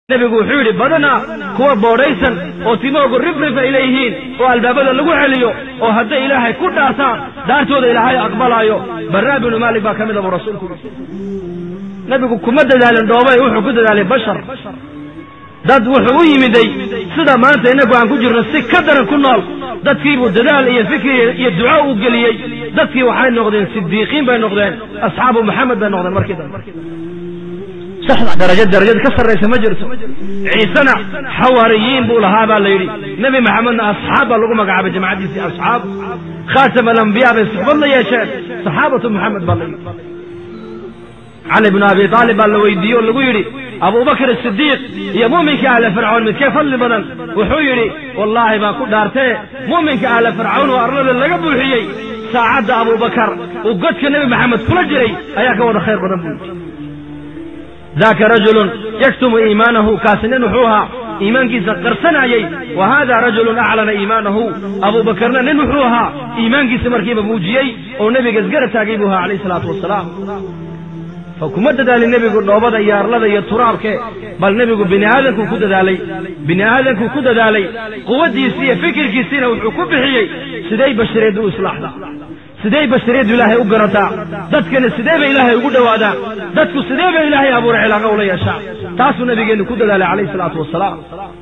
nebigu wuxuu yidhi badanaa kuwa boodhaysan oo timoogu rifrif ay leeyihiin oo albaabada lagu celiyo oo hadday ilaahay ku dhaartaan dhaartooda ilaahay aqbalaayo barraa binu maalik baa ka mida buu rasuulku yidhi nebigu kuma dadaalin dhoobay wuxuu ku dadaalay bashar dad wuxuu u yimiday sida maanta innagu aan ku jirno si ka daran ku nool dadkiibuu dadaal iyo fikri iyo duco u geliyey dadkii waxay noqdeen sidiiqiin bay noqdeen asxaabu maxamed bay noqdeen markii dambe saxda daraja darajad ka sarraysa ma jirto ciisena xawaariyiin buu lahaa baa la yidhi nebi maxamedna asxaab baa lagu magacaabay jamacaddiisii asxaab khaatam alambiyaa bay suxbad la yeesheen saxaabatu maxamed baa la yidhi cali bnu abi aalib baa la weydiiyey oo lagu yidhi abubakr asidiiq iyo mu'minka ahla fircawn midkee fadli badan wuxuu yidhi wallaahi baan ku dhaartee mu'minka ahla fircawn oo arlada laga buuxiyey saacadda abubakar uu godka nebi maxamed kula jiray ayaa ka wada khayr badan buu yidhi daka rajulun yaktumu iimaanahu kaasi nin wuxuu ahaa iimaankiisa qarsanayey wa hada rajulun aclana iimaanahu abubakarna nin wuxuu ahaa iimaankiisa markiiba muujiyey oo nebiga isgara taagay buu ahaa calayh isalaatu wasalaam fa kuma dadaalin nebigu dhoobada iyo arlada iyo turaabke bal nebigu bini aadamkuu ku dadaalay bini aadamkuu ku dadaalay quwaddiisii iyo fikirkiisiina wuxuu ku bixiyey siday bashareeddu u islaaxdaa sidee bashariyaddu ilaahay u garataa dadkana sidee bay ilaahay ugu dhowaadaan dadku sidee bay ilaahay abuuray cilaaqa ula yeeshaa taasuu nabigeennu ku dadaalay calayhi salaatu wasalaam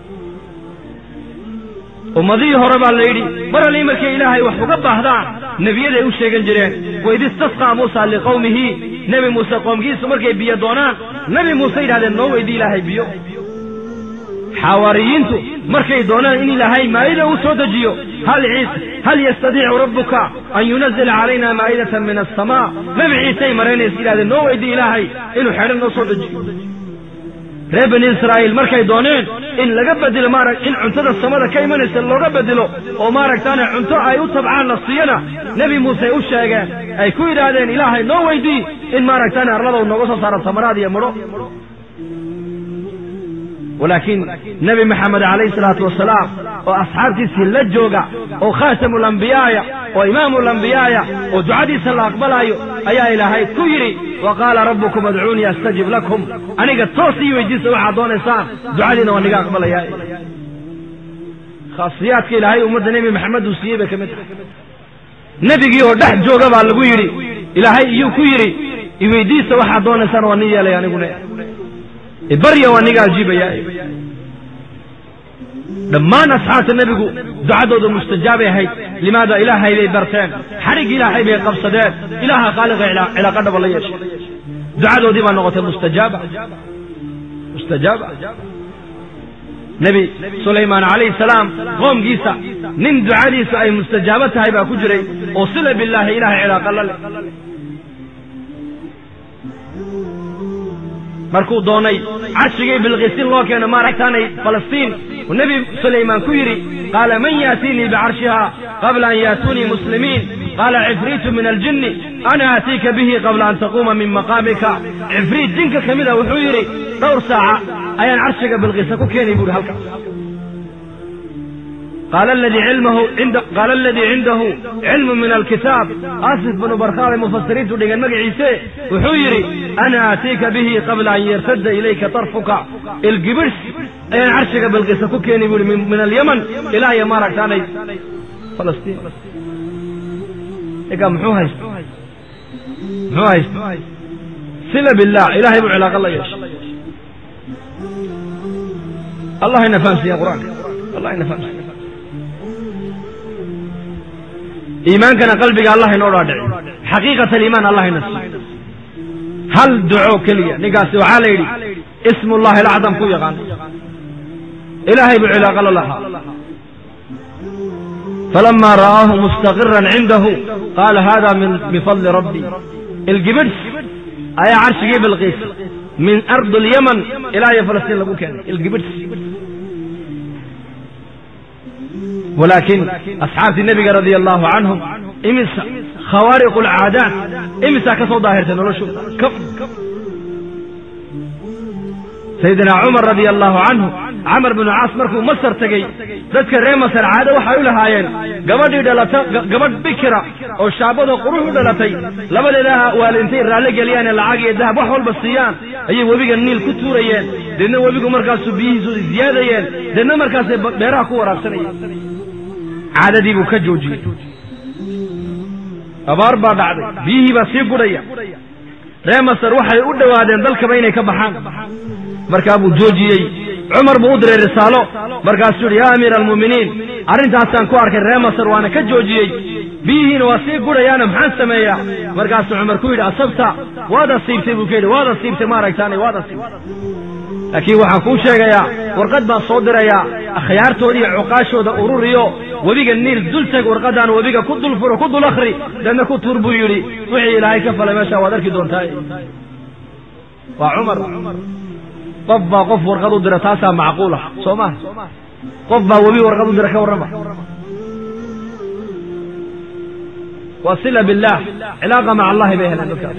ummadihii hore baa la yidhi mar allii markay ilaahay wax uga baahdaan nebiyaday u sheegan jireen waid istasqaa muusa liqowmihi nebi muuse qoomkiisu markay biyo doonaan nebi muuse yidhahdeen noo weydii ilaahay biyo xawaariyiintu markay doonaan in ilaahay maa'ida uu soo dejiyo hal ciise hal yastadiicu rabbuka an yunazila calayna maa'idatan min asamaa nebi ciisey maraynaysa yidhahdeen noo weydii ilaahay inuu xedhan noo soo dejiyo reer bani israa'iil markay dooneen in laga bedelo maarag in cuntada samada ka imanaysa looga bedelo oo maaragtaane cunto ay u tabcaan la siiyana nebi muuse u sheegeen ay ku yidhaahdeen ilaahay noo weydii in maaragtaane arlada nooga soo saaro tamaraad iyo midho walaakiin nebi maxamed calayhi salaatu wasalaam oo asxaabtiisii la jooga oo khaatamu lambiyaaya oo imaamu lambiyaaya oo ducadiisa la aqbalaayo ayaa ilaahay ku yidhi wa qaala rabbukum adcuunii astajib lakum aniga toos ii weydiisa waxaad doonaysaan ducadiina waa niga aqbalayaa khaasiyaadka ilaahay ummadda nebi maxamed uu siiyey bay ka mid tahay nebigii oo dhex jooga baa lagu yidhi ilaahay iyuu ku yidhi iweydiisa waxaad doonaysaan waa ni yeelay aniguna barya waa niga ajiibaya dhammaan asxaabta nebigu ducadooda mustajaabay ahayd limaada ilaahay bay barteen xadhig ilaahay bay qabsadeen ilaaha khaaliqa cilaaqa dhaba la yeeshay ducadoodii baa noqotay mustajaaba mustajaaba nebi sulaymaan calayhi salaam qoomkiisa nin ducadiisu ay mustajaabo tahay baa ku jiray oo sila bilaahi ilahay cilaaqa la leh markuu doonay carshigii bilqisin loo keeno maaragtaanay falastiin uu nebi sulaymaan ku yidhi qaala man yaatiinii bicarshiha qabla an yaatuunii muslimiin qaala cifriitu min aljinni ana aatiika bihi qabla an taquuma min maqaamika cifriit jinka ka mida wuxuu yidhi dhowr saaca ayaan carshiga bilqisa ku keenay buuhi halkaas qaala aladii cindahu cilmu min alkitaab asif bnu barkhaabay mufasiriintu dhigeen magaciise wuxuu yidhi ana aatiika bihi qabla an yartadda ilayka tarfuka ilgibidhs ayaan carshiga bilqisa ku keeni bu ihi min alyaman ilaa iyo maaragtaanay falastiin iga muxuu haysta muxuu haysta sila billah ilahay buu cilaaqa la yeeshay allah ina fahamsiiya qur-aanka allah ina fahamsiiya iimaankana qalbiga allah inoo dhaadhici xaqiiqat aliimaan allah ina siiyo hal duco keliya ninkaasi waxaa la yidhi ismu llahi alacdam ku yaqaan ilaahay buu cilaaqa la lahaa falama ra'aahu mustaqiran cindahu qaala hada min fadli rabbi ilgibidhs ayaa carshigii bilqiis min ardi alyaman ilaa iyo falastiin lagu keenay ilgibidhs walaakiin asxaabtii nebiga radia allahu canhum imisa khawaariqu alcaadaat imisaa ka soo daahirtay noloshooda sayidina cumar radia allahu canhu camar binu caas markuu masar tegey dadka reer masar caado waxay u lahaayeen gabadhii dhalata gabadh bikira oo shaabadoo qurux u dhalatay labadeeda waalintay raalli geliyaane lacag iyo dahab wax walba siiyaan ayay webiga niil ku tuurayeen deedna webigu markaasu biyihiisu ziyaadayeen deedna markaasay beeraha ku waraabsanayeen caadadii buu ka joojiyey abaar baa dhacday biyihii baa sii gudhaya reer masar waxay u dhowaadeen dalkaba inay ka baxaan markaa buu joojiyey cumar buu u diray risaalo markaasuu yidhi yaa amiira almu'miniin arrintaasaan ku arkay reer masar waana ka joojiyey biyihiina waa sii gudhayaana maxaan sameeyaa markaasuu cumar ku yidhi asabta waad asiibtay buu ka yidhi waad asiibtay ma aragtaanay waad asiibtay laakiin waxaan kuu sheegayaa warqad baan soo dirayaa akhyaartooda iyo cuqaashooda ururiyo webiga niil dul teg warqaddaan webiga ku dul furo ku dul akhri deedna ku tuur buu yidhi wixii ilaahay ka falay meeshaa waad arki doontaa waa cumar qof baa qof warqad u dira taasaa macquul ah soo maha qof baa webi warqad u dira ka warrama waa sila billaah cilaaqa maca allahi bay heleen dadkaas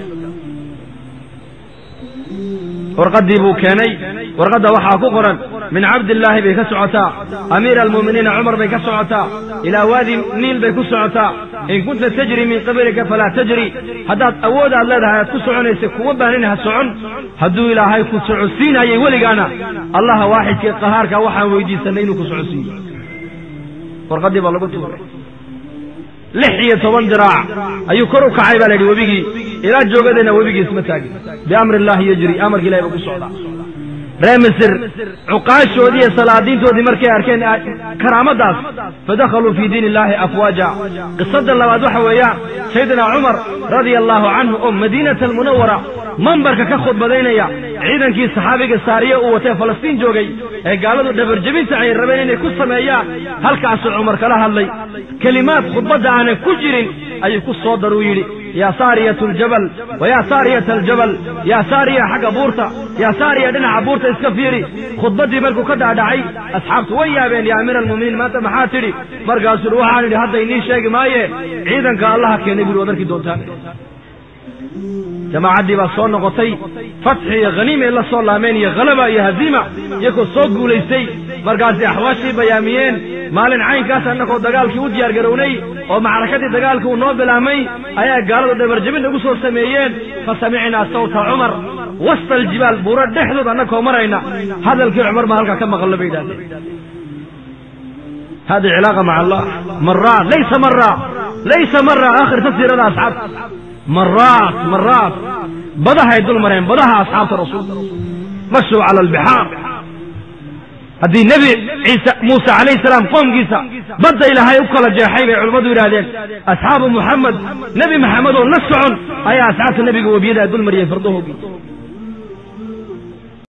warqaddii buu keenay warqadda waxaa ku qoran min cabdillaahi bay ka socotaa amiira almu'miniina cumar bay ka socotaa ilaa waadi niil bay ku socotaa in kunta tajri min qablika falaa tajri haddaad awood aad leedahay aad ku soconaysa kuma baanin ha socon hadduu ilaahay ku socodsiinayay weligaana allaha waaxidkee qahaarka waxaan weydiisanay inuu ku socodsiiyo warqaddii baa lagu tuuray lix iyo toban diraac ayuu kor u kacay baa la yidhi webigii ilaa joogadayna webigiis ma taagin biamri illaahi yajri amarka ilahi ba ku socdaa reer misir cuqaashoodii iyo salaadiintoodii markay arkeen karaamadaas fadakhaluu fii diin illaahi afwaaja qisada labaad waxa weeyaan saydina cumar radia allaahu canhu oo madiinata almunawara mambarka ka khudbadaynaya ciidankii saxaabiga saariye uu watee falastiin joogay ee gaaladu dhabarjebinta ay rabeen inay ku sameeyaan halkaasuu cumar kala hadlay kelimaad khudbadda aanan ku jirin ayuu ku soo daruu yidhi yaa saariyatu ljabal wa yaa saariyata aljabal yaa saariya xagga buurta yaa saariya dhinaca buurta iska fiiri khudbaddii markuu ka dhaadhacay asxaabtu way yaabeen yaa amiira almu'miniin maanta maxaa tidhi markaasuu yidhi waxaan idhi hadda inii sheegi maaye ciidanka allaha keenay buri waad arki doontaan jamaacaddii baa soo noqotay fatxi iyo khaniimay la soo laameen iyo khalaba iyo haziima iyagoo soo guulaystay markaasay axwaashii bayaamiyeen maalin caynkaas annakoo dagaalkii u diyaar garownay oo macrakadii dagaalkii uu noo bilaabmay ayaa gaaladu dhabarjabin nagu soo sameeyeen fa samicnaa sawta cumar wasta aljibaal buuro dhexdood annakoo marayna hadalkii cumar baa halkaa ka maqallo bay yidhahdeen hadi cilaaqa maca allah maraat laysa mara laysa mara aakhir tafsiirada asxaabta maraat maraat badahay dul mareen badaha asxaabta rasuulka mashuu cala albixaar haddii nebi ciise muuse calayhi salaam qoomkiisa badda ilaahay u kala jeexay bay culimmadu yidhahdeen asxaabu muxamed nebi maxamed oo la socon ayaa asxaabta nebiga webiyadaa dul mariyeen fardahoogii